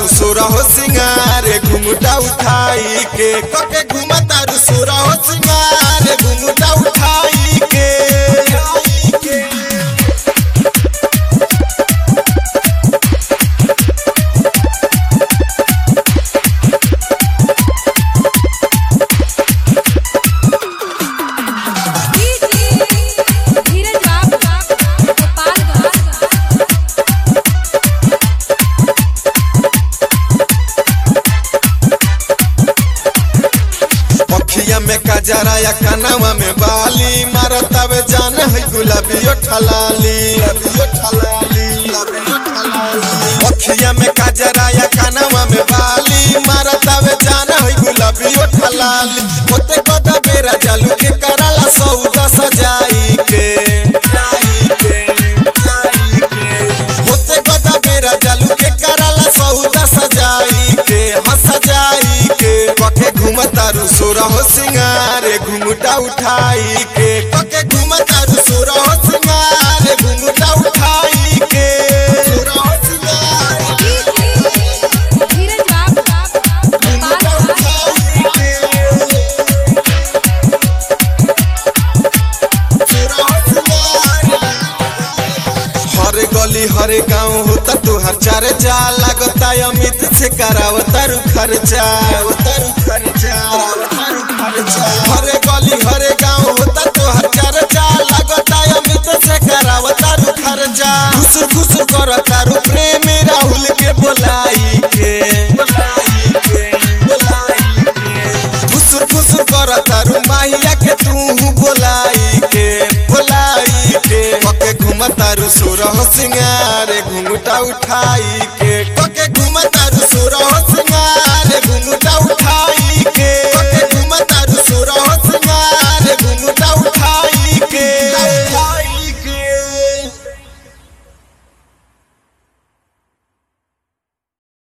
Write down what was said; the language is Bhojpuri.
सोरा हो सिंगारे घुंघटा उठाई के कके घुमतारू सोरा हो सिंगारे घुंघटा उठाई के धीरज बाबू गोपालगंज अखिया में कजरा या कनवा में बाली मारतावे जान है गुलाबी ठलाली अखिया में कजरा या कनवा में बाली मारतावे जान है गुलाबी ठलाली ओते कदा बेरा जालू के कराला सौदा सजाई के होते कदा बेरा जालू के कराला सौदा सजाई के हाँ सजाई के कके घुमतारू सोरा हो सिंगारे घुंघटा उठाई के कके घुमतारू सोरा हो सिंगारे घुंघटा उठाई के सोरा हो सिंगारे धीरज बाबू घुंघटा गोपालगंज उठाई के सोरा हो सिंगारे हर गली हर गांव होता तुहार चर्चा लगता अमित से करावतारू खर्चा हर गली हर गांव होता तुहार चर्चा लगता अमित से करावतारू खर्चा खुश खुश करतारू प्रेम राहुल के बोलाई के खुश खुश करतारू माहिया के तू बोलाई के बोलाई के पके घुमतारू सोरह सिंगारे घुंघटा उठाई